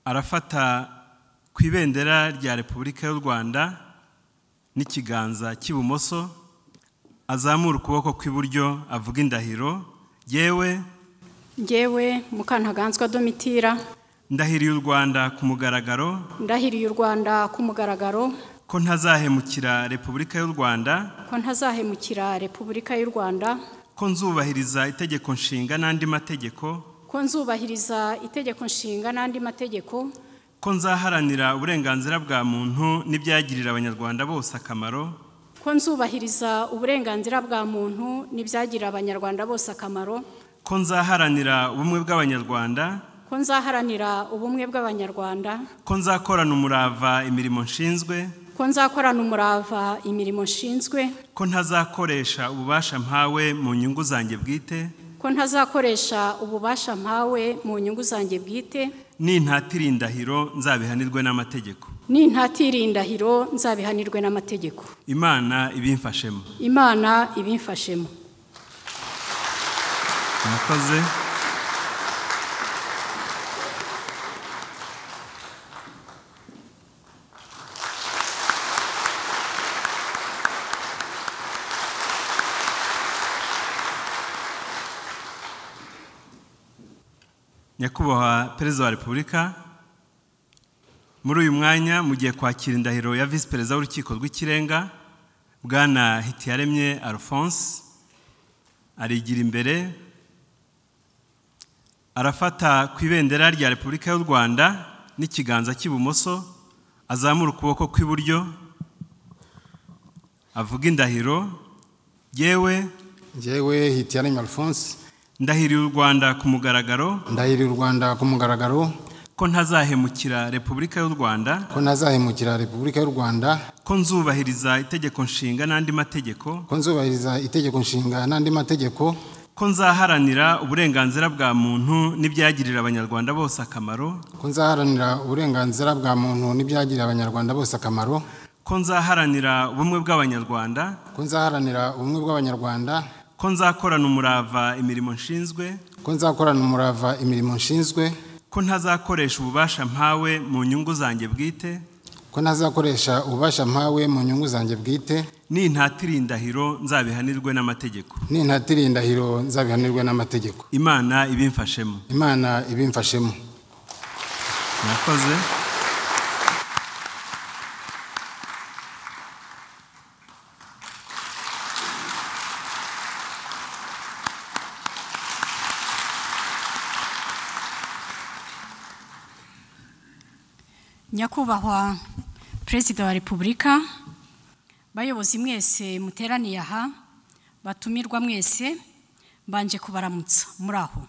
arafata ku ibendera rya repubulika y'u rwanda n'ikiganza cy'ibumoso azamura ukuboko kw'iburyo avuga indahiro yewe ngewe mukantaganzwa domitira ndahiriye u rwanda ku mugaragaro ndahiriye u rwanda ku mugaragaro ko ntazahemukira repubulika y'u rwanda ko ntazahemukira repubulika y'u rwanda ko nzubahiriza itegeko nshinga n'andi mategeko ko nzubahiriza itegeko nshinga n'andi mategeko ko nzaharanira uburenganzira bwa muntu n'ibyagirira abanyarwanda bose akamaro ko nzubahiriza uburenganzira bwa muntu n'ibyagirira abanyarwanda bose akamaro ko nzaharanira ubumwe bw'abanyarwanda ko nzaharanira ubumwe bw'abanyarwanda ko nzakorana umurava imirimo nshinzwe ko nzakorana umurava imirimo nshinzwe ko ntazakoresha ububasha mpawe mu nyungu zanjye bwite ko ntazakoresha ububasha mpawe mu nyungu zanjye bwite nintatira indahiro nzabihanirwe n'amategeko nintatira indahiro nzabihanirwe n'amategeko imana ibimfashemo imana ibimfashemo murakoze nyakubahwa perezida wa repubulika muri uyu mwanya mugiye kwakira indahiro ya visi perezida w'urukiko rw'ikirenga bwana hitiyaremye alphonse arigira imbere arafata ku ibendera rya repubulika y'u rwanda n'ikiganza cy'ibumoso azamura ukuboko kw'iburyo avuga indahiro yewe ngewe hitiyaremye alphonse ndahiriye u rwanda ku mugaragaro ndahiriye u rwanda ku mugaragaro ko ntazahemukira repubulika y'u rwanda ko ntazahemukira repubulika y'u rwanda ko nzubahiriza itegeko nshinga n'andi mategeko ko nzubahiriza itegeko nshinga n'andi mategeko ko nzaharanira uburenganzira bwa muntu n'ibyagirira abanyarwanda bose akamaro ko nzaharanira uburenganzira bwa muntu n'ibyagirira abanyarwanda bose akamaro ko nzaharanira ubumwe bw'abanyarwanda ko nzaharanira ubumwe bw'abanyarwanda ko nzakorana umurava imirimo nshinzwe ko nzakorana umurava imirimo nshinzwe ko ntazakoresha ububasha mpawe mu nyungu zanjye bwite ko ntazakoresha ububasha mpawe mu nyungu zanjye bwite nintatira indahiro nzabihanirwe n'amategeko nintatira indahiro nzabihanirwe n'amategeko imana ibimfashemo imana ibimfashemo murakoze nyakubahwa perezida wa repubulika bayobozi mwese muteraniye aha batumirwa mwese mbanje kubaramutsa muri aho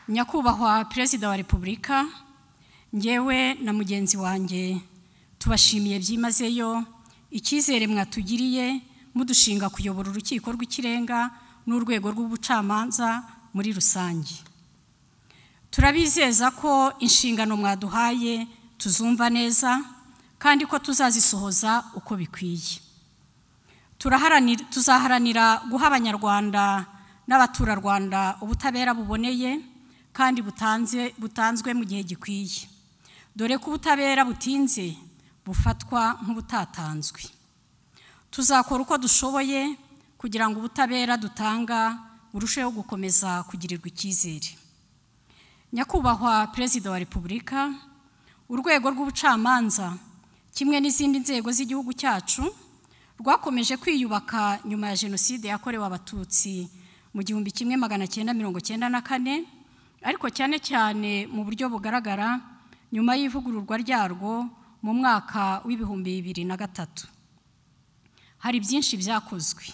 nyakubahwa perezida wa repubulika ngewe na mugenzi wanjye tubashimiye byimazeyo icyizere mwatugiriye mudushinga kuyobora urukiko rw'ikirenga n'urwego rw'ubucamanza muri rusange turabizeza ko inshingano mwaduhaye tuzumva neza kandi ko tuzazisohoza uko bikwiye tuzaharanira guha abanyarwanda n'abaturarwanda ubutabera buboneye kandi butanzwe mu gihe gikwiye dore ko ubutabera butinze bufatwa nk'ubutatanzwe tuzakora uko dushoboye kugira ngo ubutabera dutanga burusheho gukomeza kugirirwa icyizere nyakubahwa perezida wa repubulika urwego rw'ubucamanza kimwe n'izindi nzego z'igihugu cyacu rwakomeje kwiyubaka nyuma ya jenoside yakorewe abatutsi mu gihumbi kimwe magana cyenda mirongo cyenda na kane ariko cyane cyane mu buryo bugaragara nyuma y'ivugururwa ryarwo mu mwaka w'ibihumbi bibiri na gatatu hari byinshi byakozwe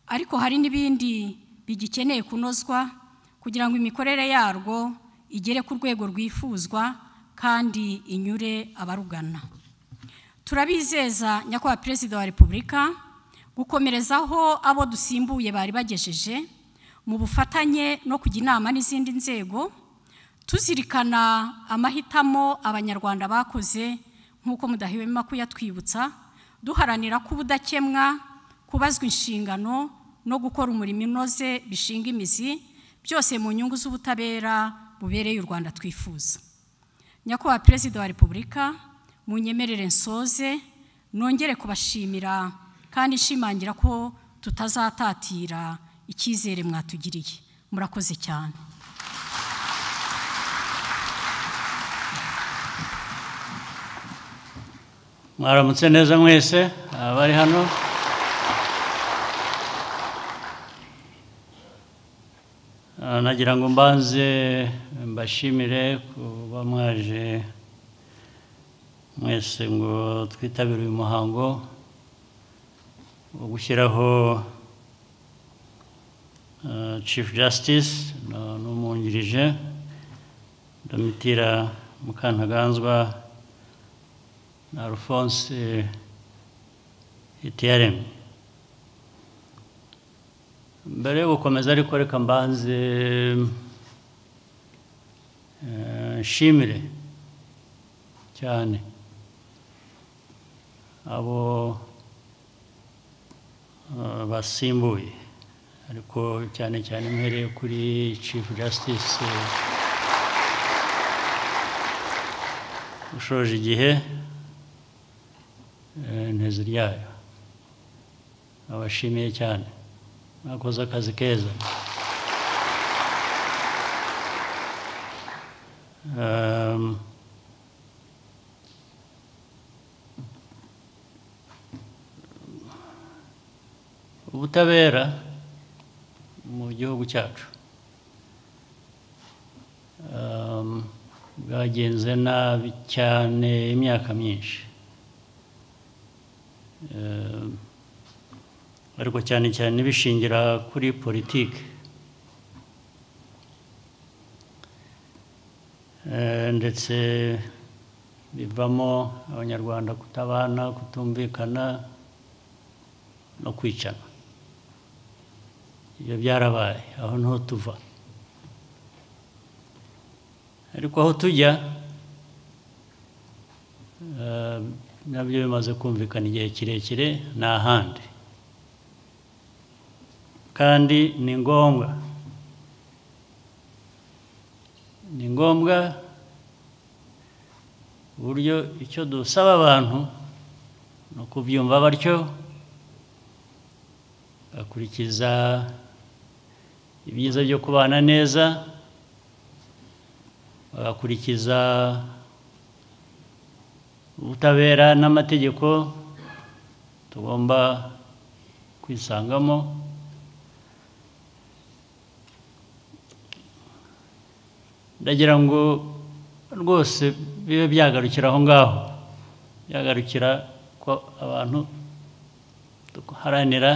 ariko hari n'ibindi bigikeneye kunozwa kugira ngo imikorere yarwo igere ku rwego rwifuzwa kandi inyure abarugana turabizeza nyakubahwa perezida wa repubulika gukomerezaho abo dusimbuye bari bagejeje mu bufatanye no kujya inama n'izindi nzego tuzirikana amahitamo abanyarwanda bakoze nk'uko mudahwema kuyatwibutsa duharanira ko ubudakemwa kubazwa inshingano no gukora umurimo unoze bishinga imizi byose mu nyungu z'ubutabera bubereye u rwanda twifuza nyakubahwa perezida wa repubulika mu nyemerere nsoze nongere kubashimira kandi nshimangira ko tutazatatira icyizere mwatugiriye murakoze cyane mwaramutse neza mwese abari hano Ah, nagira ngo mbanze mbashimire kuba mwaje mwese ngo twitabire uyu muhango wo gushyiraho ah, Chief Justice na- n'umwungirije Domitira Mukantaganzwa na Alphonse Hitiyaremye mbere yo gukomeza ariko reka mbanze eh, nshimire cyane abo eh, basimbuye ariko cyane cyane mpereye kuri Chief Justice eh, ushoje igihe eh, ntezi ryayo abashimiye cyane mwakoze akazi keza Um, ubutabera mu gihugu cyacu um, bwagenze nabi cyane imyaka myinshi Um, ariko cyane cyane bishingira kuri politiki Eh, ndetse bivamo abanyarwanda kutabana kutumvikana no kwicana ibyo byarabaye aho niho tuva ariko aho tujya eh, nabyo bimaze kumvikana igihe kirekire ni ahandi kandi ni ngombwa ni ngombwa uburyo icyo dusaba abantu ni ukubyumva batyo bakurikiza ibyiza byo kubana neza bagakurikiza ubutabera n'amategeko tugomba kwisangamo ndagira ngo rwose bibe byagarukira aho ngaho byagarukira ko abantu duharanira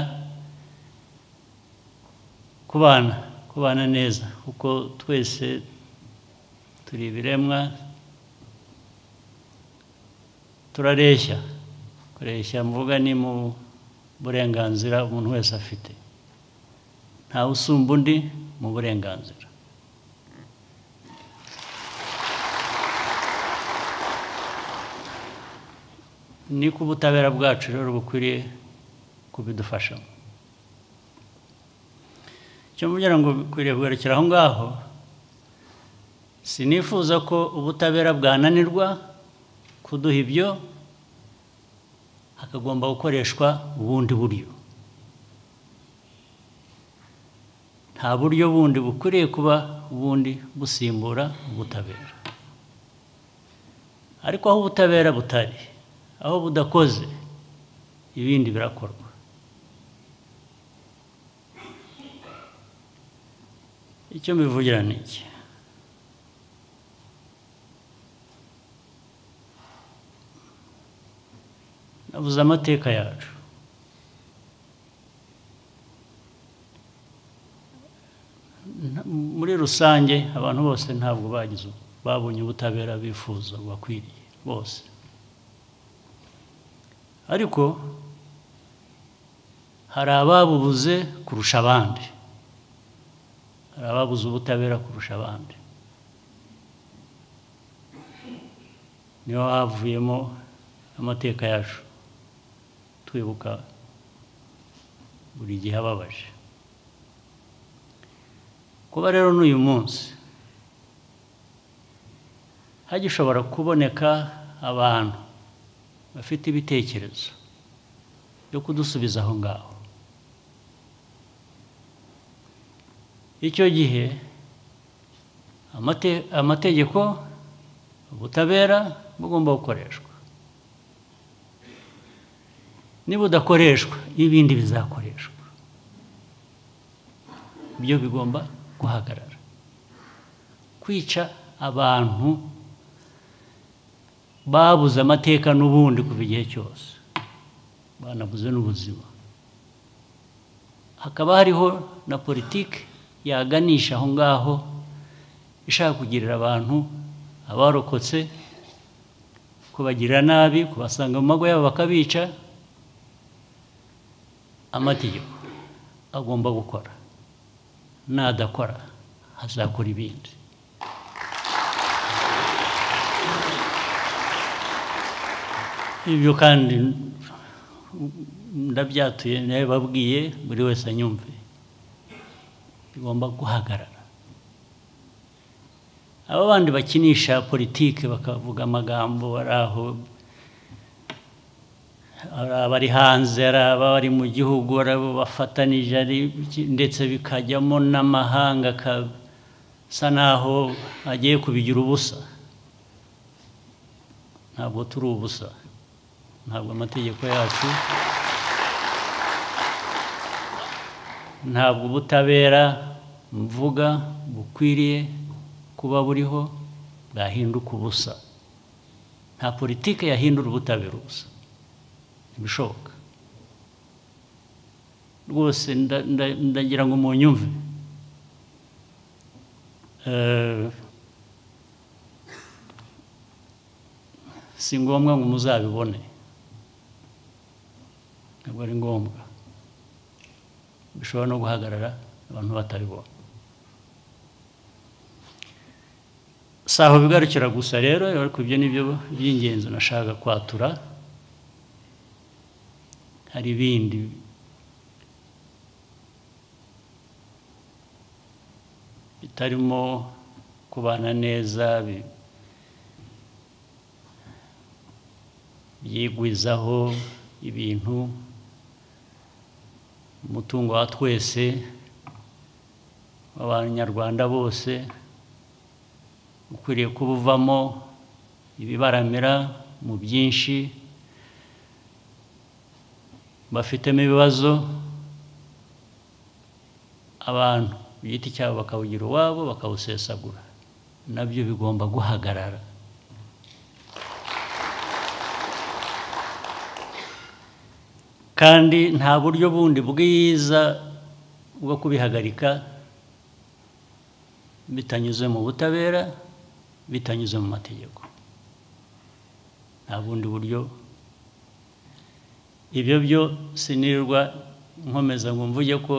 kubana kubana neza kuko twese turi ibiremwa turareshya kureshya mvuga ni mu burenganzira umuntu wese afite ntawe usumba undi mu burenganzira ni ko ubutabera bwacu rero bukwiriye kubidufashamo icyo mubwira ngo bikwiriye kugarukira aho ngaho sinifuza ko ubutabera bwananirwa kuduha ibyo hakagomba gukoreshwa ubundi buryo nta buryo bundi bukwiriye kuba ubundi busimbura ubutabera ariko aho ubutabera butari aho budakoze ibindi birakorwa icyo mbivugira ni iki nabuze amateka yacu Nta- muri rusange abantu bose ntabwo bagize babonye ubutabera bifuza bakwiriye bose ariko hari ababubuze kurusha abandi hari ababuze ubutabera kurusha abandi niho havuyemo amateka yacu twibuka buri gihe ababaje kuba rero n'uyu munsi hagishobora kuboneka abantu bafite ibitekerezo byo kudusubiza aho ngaho icyo gihe amate- amategeko ubutabera bugomba gukoreshwa niba udakoreshwa ibindi bizakoreshwa byo bigomba guhagarara kwica abantu babuze amateka n'ubundi kuva igihe cyose banabuze n'ubuzima hakaba hariho na politiki yaganisha aho ngaho ishaka kugirira abantu abarokotse kubagirira nabi kubasanga mu mago yabo bakabica amategeko agomba gukora nadakora hazakora ibindi ibyo kandi ndabyatuye nabibabwiye buri wese anyumve bigomba guhagarara aba bandi bakinisha politiki bakavuga amagambo ari aho ari abari hanze ari abari mu gihugu ari abo bafatanije ari iki- ndetse bikajyamo n'amahanga akasa n'aho agiye kubigira ubusa ntabwo turi ubusa ntabwo amategeko yacu ntabwo ubutabera mvuga bukwiriye kuba buriho bwahinduka ubusa nta politiki yahindura ubutabera ubusa ntibishoboka rwose nda- nda- ndagira ngo munyumve Eh, si ngombwa ngo muzabibone ntabwo ari ngombwa bishobora no guhagarara abantu batabibona si aho bigarukira gusa rero ariko ibyo ni byo by'ingenzi nashaka kwatura hari ibindi bitarimo kubana neza bi- byigwizaho ibintu umutungo wa twese w'abanyarwanda bose ukwiriye kuba uvamo ibibaramira mu byinshi bafitemo ibibazo abantu ku giti cyabo bakawugira uwabo bakawusesagura nabyo bigomba guhagarara kandi nta buryo bundi bwiza bwo kubihagarika bitanyuze mu butabera bitanyuze mu mategeko nta bundi buryo ibyo byo sinirwa nkomeza ngo mvuge ko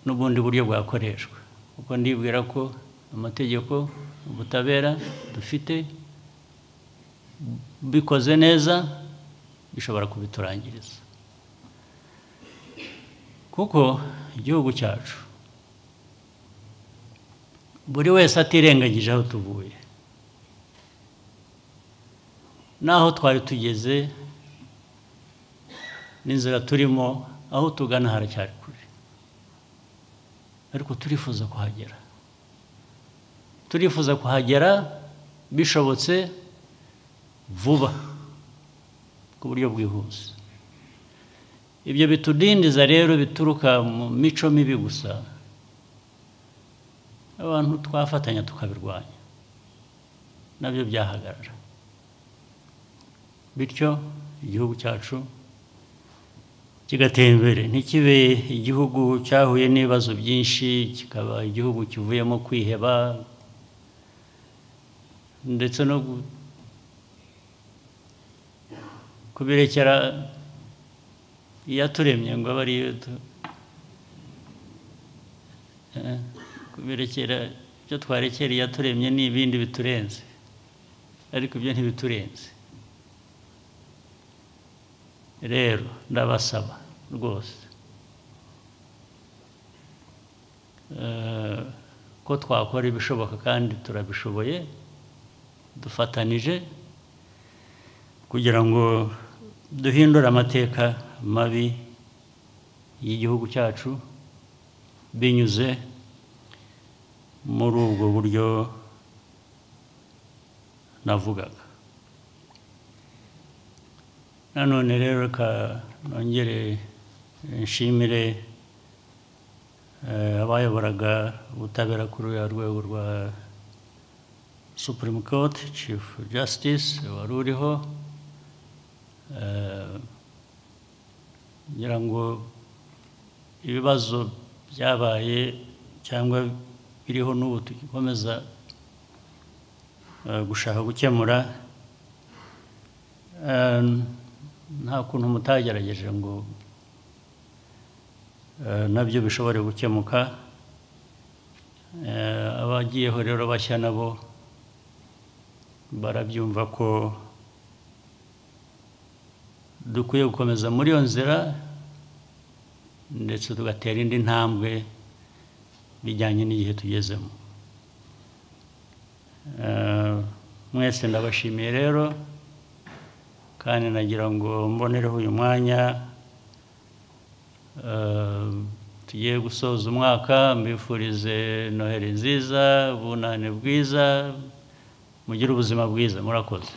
n'ubundi buryo bwakoreshwa kuko ndibwira ko amategeko ubutabera dufite bikoze neza bishobora kubiturangiriza kuko igihugu cyacu buri wese atirengagije aho tuvuye n'aho twari tugeze n'inzira turimo aho tugana haracyari kure ariko turifuza kuhagera turifuza kuhagera bishobotse vuba ku buryo bwihuse ibyo bitudindiza rero bituruka mu mico mibi gusa abantu twafatanya tukabirwanya nabyo byahagarara bityo igihugu cyacu kigatera imbere ntikibe igihugu cyahuye n'ibibazo byinshi kikaba igihugu kivuyemo kwiheba ndetse no gu- kubirekera iyaturemye ngo abe ariyo tu- Eh, kubirekera ibyo twarekera iyaturemye ni ibindi biturenze ariko ibyo ntibiturenze rero ndabasaba rwose eh, ko twakora ibishoboka kandi turabishoboye dufatanije kugira ngo duhindure amateka mabi y'igihugu cyacu binyuze muri ubwo buryo navugaga nanone rero reka nongere nshimire eh, abayoboraga ubutabera kuri uriya rwego rwa supreme court chief justice wari uriho eh, ngira ngo ibibazo byabaye cyangwa biriho n'ubu tugikomeza eh, gushaka gukemura eh, nta kuntu mutagerageje ngo eh, nabyo bishobore gukemuka Eh, abagiyeho rero bashya nabo barabyumva ko dukwiye gukomeza muri iyo nzira ndetse tugatera indi ntambwe bijyanye n'igihe tugezemo Eh, mwese ndabashimiye rero kandi nagira ngo mbonereho uyu mwanya eh, tugiye gusoza umwaka mbifurize noheri nziza ubunane bwiza mugire ubuzima bwiza murakoze